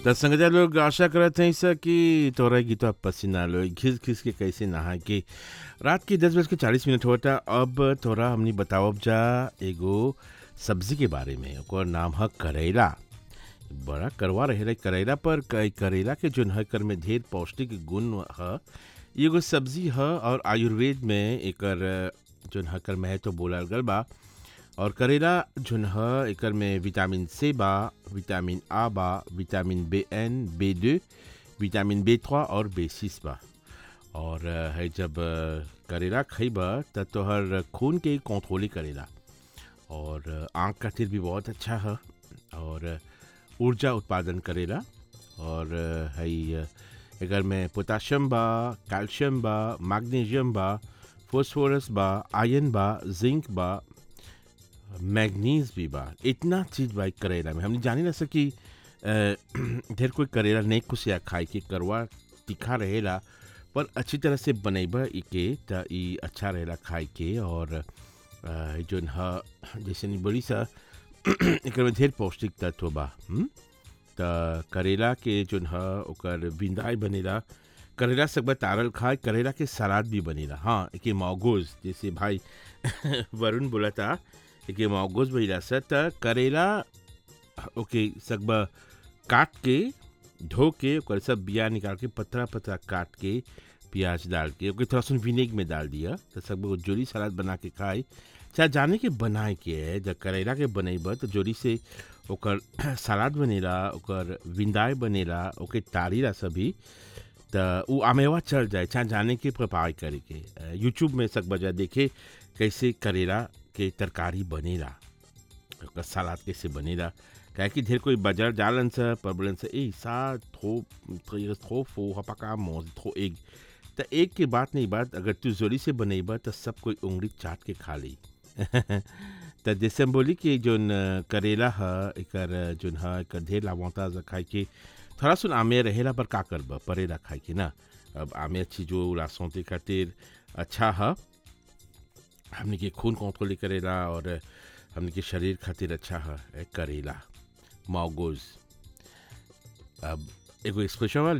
त संगजा लोग आशा करत हैं सर कि तोरा गीत पसीना लो घिस घिस के कैसे नहा के रात के दस बज के चालीस मिनट होता अब तोरा हमनी बतावब जा एगो सब्जी के बारे में ओकर नाम है करेला बड़ा करवा रहे करेला पर क- करेला के जोन है कर में ढेर पौष्टिक गुण है एगो सब्जी है और आयुर्वेद में एकर जोन है कर में है तो बोलल गल बा और करेला जोन ह एकर में विटामिन सी बा विटामिन आ बा विटामिन बी एन बी दो विटामिन बी थ्रा और बी सिक्स बा और अ, है जब अ, करेला खइबा त तोहर खून के कंट्रोल करेला और अ, आँख खातिर भी बहुत अच्छा है और अ, ऊर्जा उत्पादन करेला और अ, है अ, एकर में पोटाशियम बा कैल्शियम बा मैग्नीशियम बा फॉस्फोरस बा आयरन बा जिंक बा मैग्नीज भी बा इतना चीज बा इ करेला में हमने जानी ना सकी अ, ढेर कोई करेला नहीं कुछ या खाए के करवा तीखा रहेला पर अच्छी तरह से बनैबा इके त ई अच्छा रहेला खाए के और अ, जोन ह जैसे नि बड़ी सा एकर में ढेर पौष्टिक तत्व बा हुँ? त करेला के जोन ह ओकर बिंदाई बनेला करेला सकबा तारल खाए करेला के सलाद भी बनेला हाँ एके मौगोज जैसे भाई वरुण बोला था एके मौगोज बनेला स त करेला ओके सकबा काट के धो के ओकर सब बिया निकाल के पतला पतला काट के प्याज डाल के ओके थोड़ा सा विनेग में डाल दिया तो सब जोली सलाद बना के खाए चाहे जाने के बनाए के है जब करेला के बनेब तो जोली से ओकर सलाद बनेला ओकर विंदाई बनेला ओके तारीला सभी त उ आमेवा चल जाए चाहे जाने के प्रिपेयर करे के यूट्यूब में सब बजा देखे कैसे करेला के तरकारी बनेला ओकर सलाद कैसे बनेला काहे कि ढेर कोई बाजार जालन से पर बोलन से ए सा थो थो थो फो हपका मोज थो एक त एक के बात नहीं बात अगर तू जोरी से बनेबा त सब कोई उंगली चाट के खा ली त जैसे हम बोली कि जोन अ, करेला ह एकर अ, जोन ह एकर ढेर लाभवंता खाए के थोड़ा सुन आमे रहेला पर का करबा परेला खाए के ना अब आमे अच्छी जो लासोते खातिर अच्छा है हमने के खून कंट्रोल करेला और हमने के शरीर खातिर अच्छा है ए, करेला मौगोज अब एगो एक्सप्रेशन